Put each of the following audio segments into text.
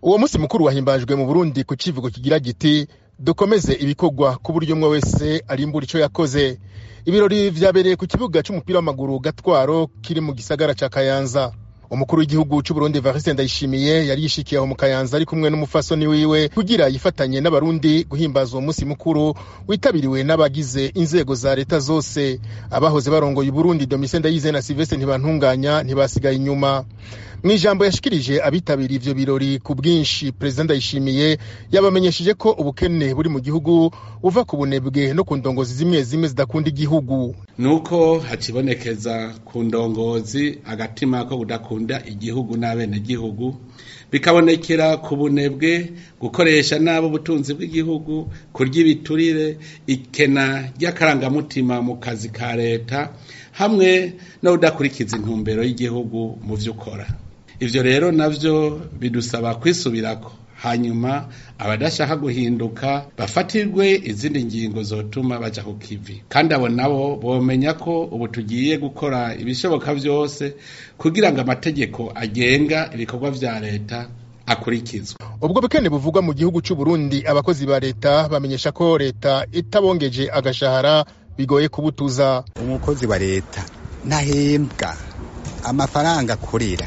uwo musi mukuru wahimbajwe mu burundi ku civugo kigira giti dukomeze ibikorwa ku buryo umwe wese arimbura ico yakoze ibirori vyabereye ku kibuga c'umupira w'amaguru gatwaro kiri mu gisagara ca kayanza umukuru w'igihugu c'uburundi evariste ndayishimiye yari yishikiye aho mu kayanza ari kumwe n'umufasoni wiwe kugira yifatanye n'abarundi guhimbaza uwo musi mukuru witabiriwe n'abagize inzego za leta zose abahoze barongoye uburundi domitien ndayize na silvestre ntibantunganya ntibasigaye inyuma mw'ijambo yashikirije abitabiriye ivyo birori ku bwinshi perezida ndayishimiye yabamenyesheje ko ubukene buri mu gihugu buva ku bunebwe no ku ndongozi zimwe zimwe zidakunda igihugu nuko hakibonekeza ku ndongozi agatima ko kudakunda igihugu n'abenegihugu bikabonekera ku bunebwe gukoresha nabi ubutunzi bw'igihugu kurya ibiturire ikena ry'akarangamutima mu kazi ka leta hamwe no kudakurikiza intumbero y'igihugu mu vyo ukora ivyo rero navyo bidusaba kwisubirako hanyuma abadashaka guhinduka bafatirwe izindi ngingo zotuma baja ku kivi kandi abo nabo bomenya ko ubu tugiye gukora ibishoboka vyose kugira ngo amategeko agenga ibikorwa vya leta akurikizwa ubwo bukene buvugwa mu gihugu c'uburundi abakozi ba leta bamenyesha ko leta itabongeje agashahara bigoye kubutuza umukozi wa leta ntahembwa amafaranga akorera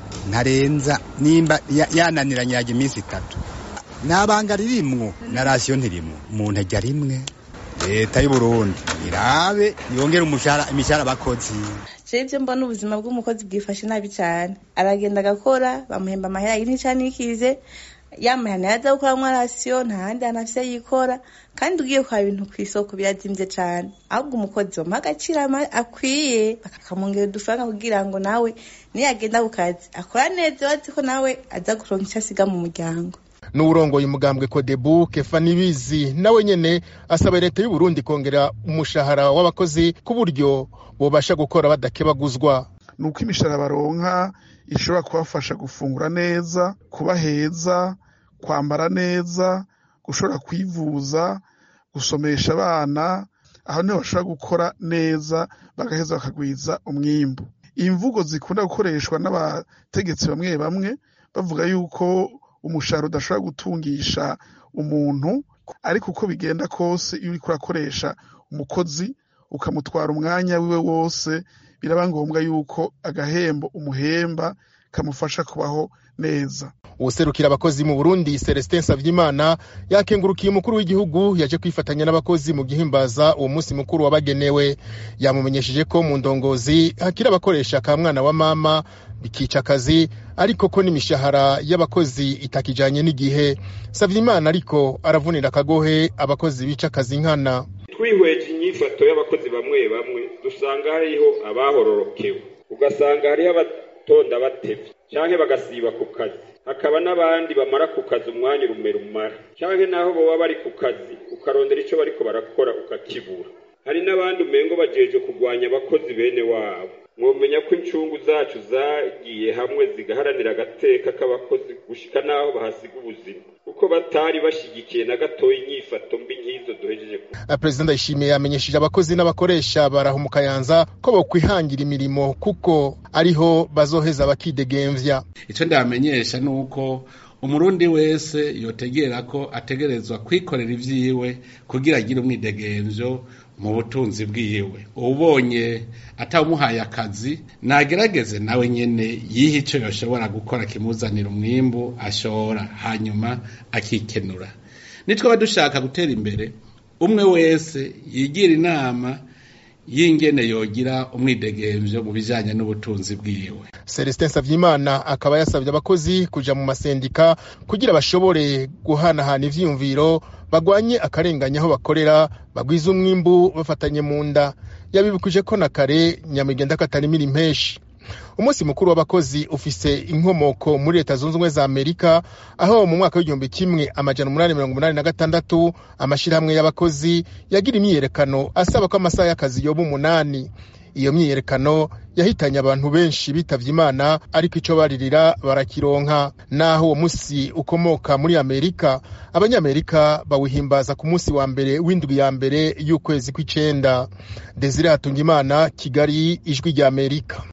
ntarenza nimba yananiranye yajya iminsi itatu nabanga ririmwo na rasiyo ntirimwo umuntu ajya rimwe leta y'uburundi irabe yongere umushahara imishahara abakozi jewe ivyo mbona ubuzima bw'umukozi bwifashe nabi cane aragenda agakora bamuhemba amahera y'intica n'ikize yamahana yaza gukoramwo rasiyo nta handi hantu afise yikora kandi ugiye kwa ibintu kw'isoko birazimvye cane ahubwo umukozi bamuha agaciro akwiye bakakamwongera udufaranga kugira ngo nawe niyagenda ku kazi akora neza bazi ko nawe aza kuronka ico asiga mu muryango n'uwurongoye umugambwe kodebu kefa nibizi nawe nyene asaba leta y'uburundi kongera umushahara w'abakozi ku buryo bobasha gukora badakebaguzwa nuko imishahara baronka ishobora kubafasha gufungura neza kuba heza kwambara neza gushobora kwivuza gusomesha abana aho niho bashobora gukora neza bagaheza bakagwiza umwimbu imvugo zikunda gukoreshwa n'abategetsi bamwe bamwe bavuga yuko umushahara udashobora gutungisha umuntu ariko uko bigenda kose iyo uriko urakoresha umukozi ukamutwara umwanya wiwe wose biraba ngombwa yuko agahembo umuhemba kamufasha kubaho neza uwuserukira abakozi mu burundi celestin savyimana yakengurukiye umukuru w'igihugu yaje kwifatanya n'abakozi mu gihimbaza uwo munsi mukuru wabagenewe yamumenyesheje ko mu ndongozi hakiri abakoresha ka mwana wa mama bikica akazi ariko ko n'imishahara y'abakozi itakijanye n'igihe savyimana ariko aravunira akagohe abakozi bica akazi nkana twihweje inyifato y'abakozi bamwe bamwe dusanga hariho abahororokewe ugasanga hariho abatonda batevye canke bagasiba ku kazi hakaba n'abandi bamara ku kazi umwanya urumera umara canke naho boba bari ku kazi ukarondera ico bariko barakora ukakibura hari n'abandi umengo bajeje kurwanya abakozi bene wabo mwomenya ko incungu zacu zagiye hamwe zigaharanira agateka k'abakozi gushika n'aho bahasiga ubuzima kuko batari bashigikiye na gatoya inyifato mbi nk'izo duhejeje perezida ndayishimiye yamenyesheje abakozi n'abakoresha baraha mu kayanza ko bokwihangira imirimo kuko ariho bazoheza bakidegemvya ico ndamenyesha ni uko umurundi wese yotegera ko ategerezwa kwikorera ivyiwe kugira agire umwidegemvyo mu butunzi bwiwe ubonye atawumuhaye akazi nagerageze nawe nyene yihe ico yoshobora gukora kimuzanira umwimbu ashora hanyuma akikenura nitwaba dushaka gutera imbere umwe wese yigira inama y'ingene yogira umwidegemvyo mu bijanye n'ubutunzi bwiwe celestin savyimana akaba yasabye abakozi kuja mu masendika kugira bashobore guhanahana ivyiyumviro bagwanye akarenganya aho bakorera bagwiza umwimbu bafatanye mu nda yabibukije ko na kare nyamigenda katarimira impeshi umunsi mukuru w'abakozi ufise inkomoko muri leta zunze ubumwe za amerika aho mu mwaka w'igihumbi kimwe amajana umunani mirongo umunani na gatandatu amashirahamwe y'abakozi yagira imyiyerekano asaba ko amasaha y'akazi yoba umunani iyo myiyerekano yahitanye abantu benshi bitavye imana ariko ico baririra barakironka naho uwo musi ukomoka muri amerika abanyamerika bawuhimbaza ku musi wa mbere w'indwi ya mbere y'ukwezi kw'icenda desire hatungimana kigali ijwi rya amerika